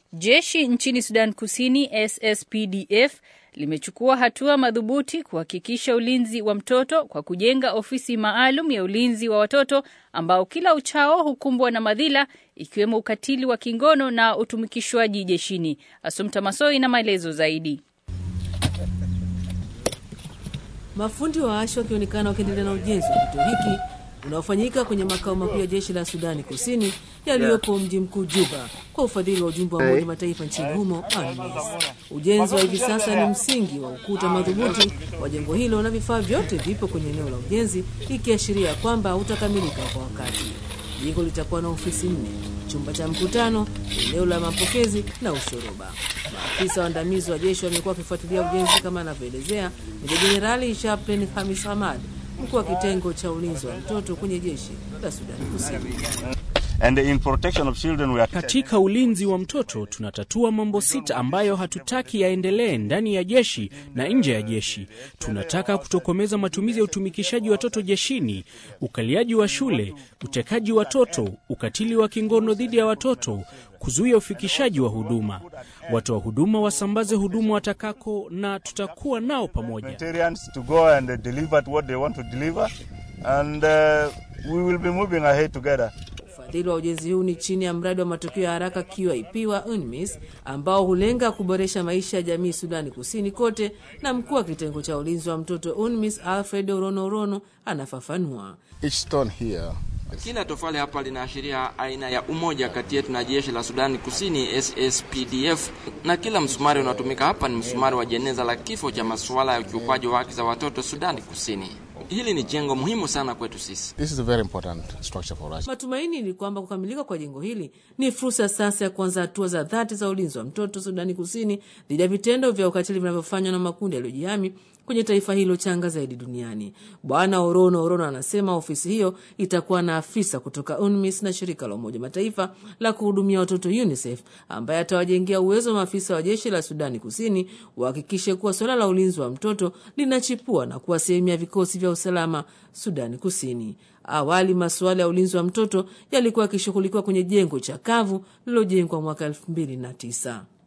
Jeshi nchini Sudan Kusini SSPDF limechukua hatua madhubuti kuhakikisha ulinzi wa mtoto kwa kujenga ofisi maalum ya ulinzi wa watoto ambao kila uchao hukumbwa na madhila ikiwemo ukatili wa kingono na utumikishwaji jeshini. Asumta Masoi na maelezo zaidi. Mafundi wa ashi wakionekana wakiendelea na ujenzi wa kituo hiki unaofanyika kwenye makao makuu ya jeshi la Sudani Kusini yaliyopo mji mkuu Juba kwa ufadhili wa ujumbe wa Umoja Mataifa nchini humo UNMISS. Ujenzi wa hivi sasa ni msingi wa ukuta madhubuti wa jengo hilo na vifaa vyote vipo kwenye eneo la ujenzi, ikiashiria kwamba utakamilika kwa wakati. Jengo litakuwa na ofisi nne, chumba cha mkutano, eneo la mapokezi na ushoroba. Maafisa waandamizi wa jeshi wamekuwa wakifuatilia ujenzi kama anavyoelezea Meja Jenerali Chaplain Hamis Hamad, mkuu wa kitengo cha ulinzi wa mtoto kwenye jeshi la Sudani Kusini. And in protection of children we are... Katika ulinzi wa mtoto tunatatua mambo sita ambayo hatutaki yaendelee ndani ya jeshi na nje ya jeshi. Tunataka kutokomeza matumizi ya utumikishaji watoto jeshini, ukaliaji wa shule, utekaji watoto, ukatili wa kingono dhidi ya watoto, kuzuia ufikishaji wa huduma. Watoa huduma wasambaze huduma watakako, na tutakuwa nao pamoja. to go and deliver what they want to deliver and uh, we will be moving ahead together. Ufadhili wa ujenzi huu ni chini ya mradi wa matokeo ya haraka QIP wa UNMISS ambao hulenga kuboresha maisha ya jamii Sudani Kusini kote, na mkuu wa kitengo cha ulinzi wa mtoto UNMISS Alfred Orono Orono anafafanua. Each stone here kila tofali hapa linaashiria aina ya umoja kati yetu na jeshi la Sudani Kusini SSPDF, na kila msumari unaotumika hapa ni msumari wa jeneza la kifo cha masuala ya ukiukwaji wa haki za watoto Sudani Kusini. Hili ni jengo muhimu sana kwetu sisi. This is a very important structure for us. Matumaini ni kwamba kukamilika kwa jengo hili ni fursa sasa ya kuanza hatua za dhati za ulinzi wa mtoto Sudani Kusini dhidi ya vitendo vya ukatili vinavyofanywa na makundi yaliyojihami kwenye taifa hilo changa zaidi duniani. Bwana Orono Orono anasema ofisi hiyo itakuwa na afisa kutoka UNMISS na shirika la Umoja Mataifa la kuhudumia watoto UNICEF ambaye atawajengea uwezo wa maafisa wa jeshi la Sudani Kusini wahakikishe kuwa suala la ulinzi wa mtoto linachipua na kuwa sehemu ya vikosi vya usalama Sudani Kusini. Awali masuala ya ulinzi wa mtoto yalikuwa yakishughulikiwa kwenye jengo chakavu lililojengwa mwaka elfu mbili na tisa.